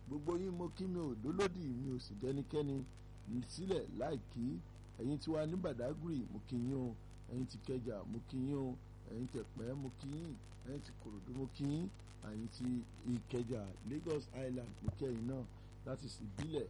gbogbo yín mo kí mi ò lólódì mi ò sì dẹnikẹ́ni sílẹ̀ láì kí ẹ̀yin tí wà ní Badagry mo kí yín o ẹ̀yin tí Kẹjà mo kí yín o ẹ̀yin tẹ̀pẹ́ mo kí yín ẹ̀yin tí Kòròdú mo kí yín ẹ̀yin tí Ìkẹjà Lagos Island mo kí ẹ̀yin náà láti ìbílẹ̀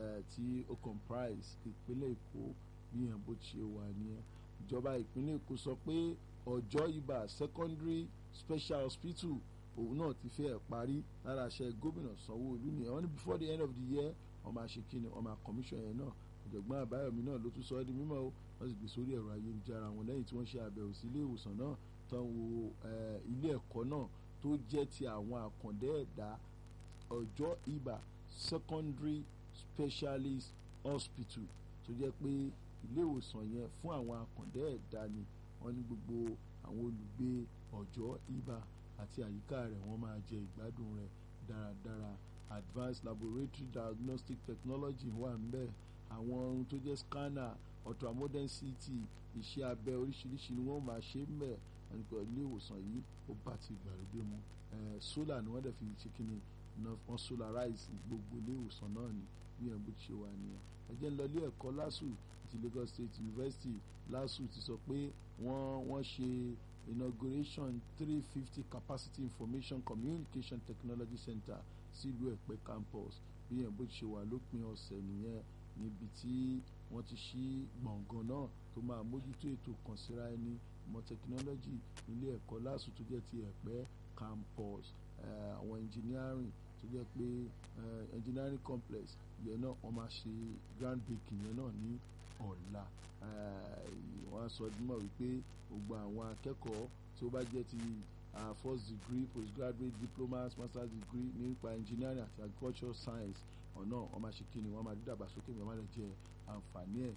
tí ó comprise ìpínlẹ̀ Èkó bí yẹn bó ṣe wà nìyẹn ìjọba ìpínlẹ̀ Èkó sọ pé Ọ̀jọ́ Ibà Secondary Special Hospital òun náà ti fẹ́ parí lára àṣẹ gómìnà Sanwó-Olú nìyẹn wọ́n ní before the end of the year wọ́n máa ṣe kíni wọ́n máa commission yẹn náà ọ̀jọ̀gbọ́n Àbáyọ̀mí náà ló tún sọ ọ́ di mímọ́ o wọ́n sì gbé sórí ẹ̀rọ ayélujára wọn lẹ́yìn tí wọ́n ṣe àbẹ̀wò sí ilé ìwòsàn náà tán wo ilé ẹ̀kọ́ náà tó jẹ́ ti àwọn àkàndá ẹ̀dá Ọ̀jọ́ Ibà Secondary Specialist Hospital tó jẹ́ pé ilé ìwòsàn yẹn fún àwọn àkàndá ẹ̀dá ni wọ́n ní gbogbo àwọn olùgbé Ọ̀jọ́ Ibà àti àyíká rẹ̀ wọ́n máa jẹ ìgbádùn rẹ̀ dáradára advanced laboratory diagnostic technology wà ńbẹ̀ àwọn ohun tó jẹ́ scanner ultramodern CT iṣẹ́ abẹ oríṣiríṣi ni wọ́n máa ṣe ńbẹ̀ nípa ilé ìwòsàn yìí ó bá ti ìgbàlódé mu solar ni wọ́n dẹ̀ fi ṣe kí ni wọ́n solarize gbogbo ilé ìwòsàn náà ni bí ẹ̀ bó ti ṣe wà nìyẹn ẹ jẹ́ ń lọ ilé ẹ̀kọ́ LASU ti Lagos State University LASU ti sọ pé wọ́n wọ́n ṣe inauguration three fifty capacity information communication technology center sílùú ẹ̀pẹ́ campus bí yẹn bó ti ṣe wà lópin ọ̀sẹ̀ nìyẹn níbi tí wọ́n ti ṣí gbọ̀ngàn náà tó máa mójútó ètò kan síra ẹni mọ technology ilé ẹ̀kọ́ LASU tó jẹ́ ti ẹ̀pẹ́ campus àwọn engineering tó jẹ́ pé engineering complex yẹn náà wọ́n máa ṣe ground breaking yẹn náà ní ọ̀la wọ́n á sọ dímọ̀ wípé gbogbo àwọn akẹ́kọ̀ọ́ tí ó bá jẹ́ ti first degree postgraduate diplomas master's degree nípa engineering àti agricultural science ọ̀nà wọ́n máa ṣe kíni wọ́n máa dídàgbàsókè wọ́n máa lè jẹ àǹfààní ẹ̀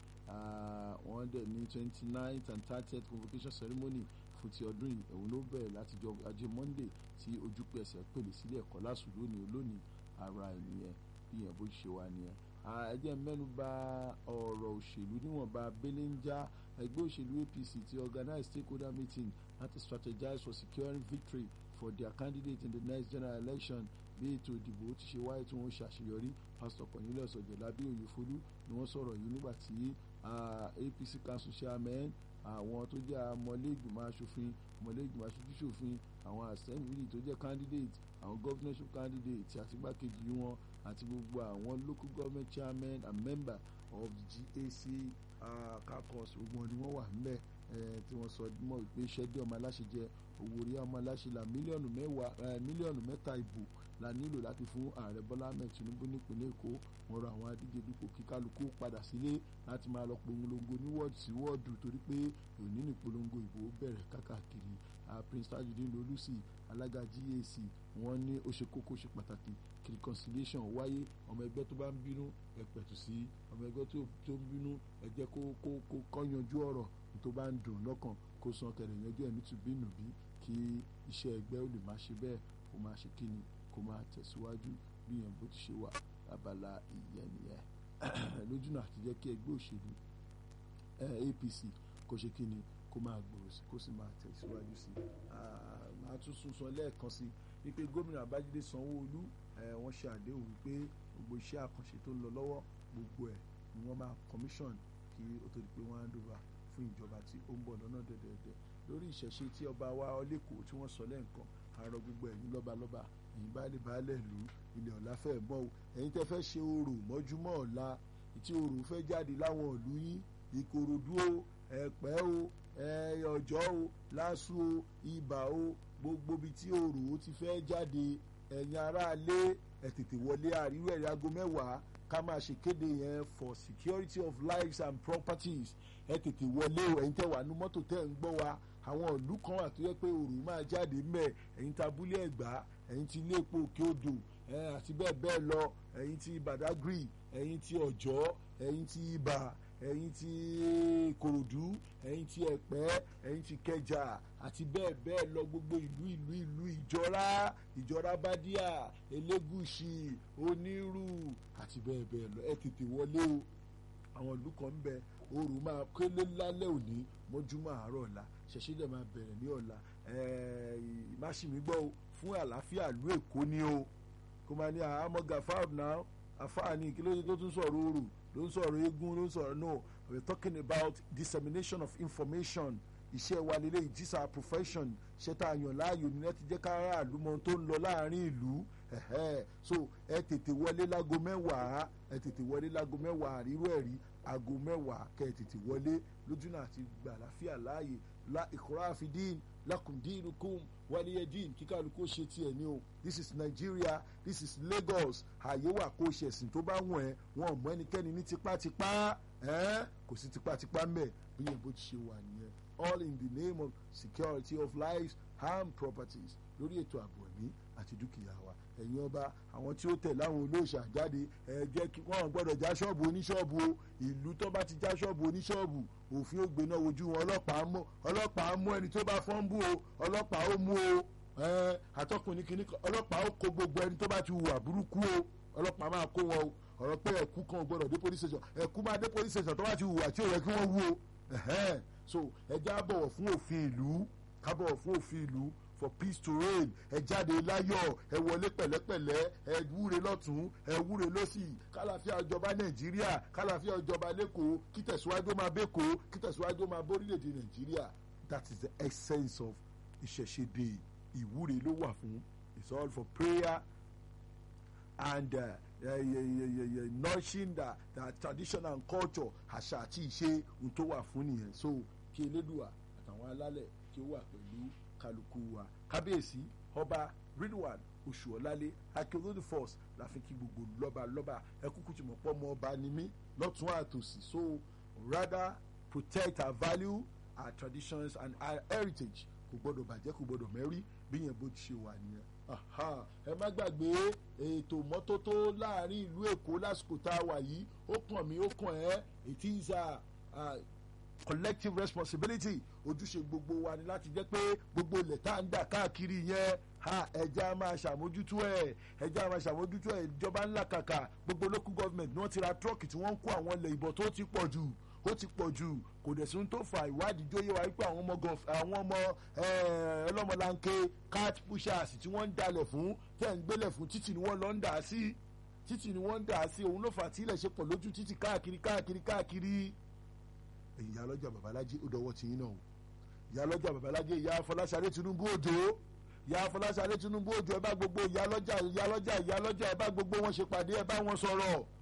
wọ́n dẹ̀ ní twenty ninth and thirtieth convocation ceremony fún ti ọdún yìí òun ló bẹ̀rẹ̀ láti jọ ajé monday tí ojúpẹ́ ẹsẹ̀ pèlè sílé ẹ̀kọ́ LASU lónìí lónìí ara ẹ̀ nìyẹn bí yẹn bó ṣe wà nìyẹn ẹ jẹ́ mẹ́nu bà ọ̀rọ̀ òṣèlú níwọ̀nba belenja ẹgbẹ́ òṣèlú APC ti organize stakeholder meeting láti strategize for securing victory for their candidate in the next general election bí ètò ìdìbò ti ṣe wáyé tí wọ́n ṣàṣeyọrí pásítọ̀ Cornelius Ọ̀jẹ̀lábí Oyèfolú ni wọ́n sọ̀rọ̀ yìí nígbà tí APC council chairman àwọn tó jẹ́ ọmọlẹ́gbìmọ̀ aṣòfin ọmọlẹ́gbìmọ̀ aṣojúṣòfin àwọn assembly tó jẹ́ candidate àwọn governorship candidate àti igbákejì wọn àti gbogbo àwọn local government chairmen and member of the GAC caucus gbogbo ni wọ́n wà níbẹ̀ tí wọ́n sọ mọ́ wípé iṣẹ́ dé ọmọ aláṣẹ jẹ owó orí ọmọ aláṣẹ là mílíọ̀nù mẹ́wàá mílíọ̀nù mẹ́ta ìbò la nílò láti fún ààrẹ Bọ́lá Ahmed Tinubu nípínlẹ̀ Èkó wọ́n rọ àwọn adíje dípò kí kálukú padà sílé láti máa lọ polongo ní wọ́ọ̀dù sí wọ́ọ̀dù torí pé òní ní polongo ìbò bẹ̀rẹ̀ kákàkiri Prince Tajudeen Olùsì alága GAC wọ́n ní ó ṣe kókó ṣe pàtàkì kí reconciliation wáyé ọmọ ẹgbẹ́ tó bá ń bínú ẹ pẹ̀tù sí ọmọ ẹgbẹ́ tó ń bínú ẹ jẹ́ kó kó kó kó yanjú ọ̀rọ̀ tó bá ń dùn lọ́kàn kó san kẹrẹ̀ yanjú ẹ̀mí tù bínú bí kí iṣẹ́ ẹgbẹ́ ó lè máa ṣe bẹ́ẹ̀ kó máa ṣe kíni kó máa tẹ̀síwájú bí yẹn bó ti ṣe wà abala ìyẹn nìyẹn lójúnà àti jẹ́ kí ẹgbẹ́ òṣèlú APC kó ṣe kíni kó máa gbòòrò sí kó sì máa tẹ̀síwájú sí máa tún sún sọ lẹ́ẹ̀kan sí wípé gómìnà Babájídé Sanwó-Olú wọ́n ṣe àdéhùn wípé gbogbo iṣẹ́ àkànṣe tó ń lọ lọ́wọ́ gbogbo ẹ̀ ni wọ́n máa commission kí ó tó di pé wọ́n á dóba fún ìjọba tí ó ń bọ̀ lọ́nà dẹ̀dẹ̀dẹ̀ lórí ìṣẹ̀ṣe tí ọba wa ọlẹ́kọ̀ọ́ tí wọ́n sọ lẹ́ǹkan àárọ̀ gbogbo ẹ̀yin lọ́balọ́ba ẹ̀yin baálé baálẹ̀ ìlú ilẹ̀ ọ̀la fẹ́ mọ́ o ẹ̀yin tẹ́ fẹ́ ṣe orò mọ́júmọ́ ọ̀la tí orò fẹ́ jáde láwọn ìlú yín Ìkòròdú o Ẹ̀pẹ́ o Ọ̀jọ́ o LASU o Ibà o gbogbo ibi tí orò ti fẹ́ jáde ẹ̀yin aráalé ẹ̀ tètè wọlé àríwá ẹ̀rí aago mẹ́wàá ká máa ṣe kéde yẹn for security of lives and properties ẹ tètè wọlé o ẹ̀yin tẹ́ wà ní mọ́tò tẹ́ ń gbọ́ wa àwọn ìlú kan wà tó yẹ pé òòrùn máa jáde mẹ́ ẹ̀yin tí abúlé ẹ̀gbá ẹ̀yin tí ilé epo òkè odò àti bẹ́ẹ̀ bẹ́ẹ̀ lọ ẹ̀yin tí Badagry ẹ̀yin tí Ọ̀jọ́ ẹ̀yin tí Ibà ẹ̀yin tí Kòròdú ẹ̀yin tí Ẹ̀pẹ́ ẹ̀yin tí Kẹjà àti bẹ́ẹ̀ bẹ́ẹ̀ lọ gbogbo ìlú ìlú ìlú ìjọra ìjọra bádíà Elégùṣì Onírù àti bẹ́ẹ̀ bẹ́ẹ̀ lọ ẹ tètè wọlé o àwọn ìlú kan ń bẹ oòrùn máa kélé lálẹ́ òní mọ́júmọ́ àárọ̀ ọ̀la ṣẹ̀ṣẹ̀ dẹ̀ máa bẹ̀rẹ̀ ní ọ̀la máṣímí gbọ́ o fún àlàáfíà ìlú Èkó ni o kó máa ní àhámọ́ gafar now àfáàní kí ló dé tó tún sọ̀rọ̀ oòrù ló ń sọ̀rọ̀ eégún ló ń sọ̀rọ̀ no we are talking about dissemination of information iṣẹ́ wa lélẹ̀ it is our profession ṣé tá a yàn láàyò ní láti jẹ́ kára àlùmọ́ tó ń lọ láàrin ìlú so ẹ tètè wọlé lágo mẹ́wàá ẹ tètè wọlé lágo mẹ́wàá àríró ẹ̀rí aago mẹ́wàá kẹ́ ẹ tètè wọlé lójú náà àti gbà láfíà láàyè la ìkọ́ra àfidín lakundinukum waliyedin kíkàlùkù ṣe tiẹ̀ ní o this is Nigeria this is Lagos ààyè wà kó ṣẹ̀sìn tó bá wọ̀n ẹ́ wọn ò mọ ẹnikẹ́ni ní tipátipá kò sí tipátipá mẹ́ bí yẹn bó ti ṣe wà nìyẹn all in the name of security of lives and properties lórí ètò ààbò ẹ̀mí àti dúkìá wa ẹ̀yin ọba àwọn tí ó tẹ̀ láwọn olóòṣà jáde ẹ jẹ́ kí wọ́n gbọ́dọ̀ já ṣọ́ọ̀bù oníṣọ́ọ̀bù o ìlú tó bá ti já ṣọ́ọ̀bù oníṣọ́ọ̀bù òfin ó gbéná wojú wọn ọlọ́pàá mú ọlọ́pàá mú ẹni tó bá fọ́n bú o ọlọ́pàá ó mú o àtọkùnrin kìíní ọlọ́pàá ó kó gbogbo ẹni tó bá ti hùwà burúkú o ọlọ́pàá máa kó wọn o ọ̀rọ̀ pé ẹ̀kú kan gbọ́dọ̀ dé police station ẹ̀kú máa dé police station tó bá ti hùwà tí ò yẹ kí wọ́n wú o so ẹ já bọ̀wọ̀ fún òfin ìlú ká bọ̀wọ̀ fún òfin ìlú for peace to reign ẹ jáde láyọ̀ ẹ wọlé pẹ̀lẹ́pẹ̀lẹ́ ẹ wúre lọ́tún ẹ wúre lọ́sì kálàfíà ìjọba nàìjíríà kálàfíà ìjọba lẹ́kọ̀ọ́ kí tẹ̀síwájú máa bẹ́kọ̀ọ́ kí tẹ̀síwájú máa bórílẹ̀‐èdè nàìjíríà that is the essence of ìṣẹ̀ṣẹ̀dé ìwúre ló wà fún it's all for prayer and uh, uh, uh, uh, uh, nourishing the, the tradition and culture àṣà àti ìṣe ohun tó wà fún nìyẹn so kí elédùà àtàwọn alálẹ̀ kí ó wà pẹ̀lú kálukú wa kábíyèsí ọba ridwan oṣuọlálé akéwòdì force la fi kí gbogbo lọ́ba lọ́ba ẹkúkú tí mo pọ́ mọ́ ọba ni mí lọ́tún àtòsí so rather protect our value our traditions and our heritage kò gbọ́dọ̀ bàjẹ́ kò gbọ́dọ̀ mẹ́rí bí yẹn bó ti ṣe wà nìyẹn ẹ má gbàgbé ètò mọ́tótó láàrin ìlú èkó lásìkò tá a wà yìí ó kàn mí ó kàn ẹ́ it is a collective responsibility ojúṣe gbogbo wa ni láti jẹ́ pé gbogbo ilẹ̀ tá à ń dà káàkiri yẹn ha ẹja máa ṣàmójútó ẹ ẹja máa ṣàmójútó ẹ ìjọba ńlá kàkà gbogbo local government ni wọ́n ti ra tírọ́ọ̀kì tí wọ́n ń kó àwọn ilẹ̀ ìbọn tó ti pọ̀ jù ó ti pọ̀ jù kò dẹ̀ sí tó fa ìwádìí jóyè wa wípé àwọn ọmọ àwọn ọmọ ọlọ́mọlanke cat pushers tí wọ́n ń dalẹ̀ fún tẹ̀ ń gbélẹ̀ fún títì ni wọ́n lọ ń dà á sí títì ni wọ́n ń dà á sí òun ló fà tí ilẹ̀ ṣe pọ̀ lójú títì káàkiri káàkiri káàkiri ìyá lọ́jà babalájí ó dọwọ́ tiyín náà o ìyá lọ́jà babalájí ìyá afọláṣadé tinubu òjò ìyá afọláṣadé tinubu òjò ẹ bá gbogbo ìyá lọ́jà ìyá lọ́jà ìyá lọ́jà ẹ bá gbogbo wọn ṣe pàdé ẹ bá wọn sọ̀rọ̀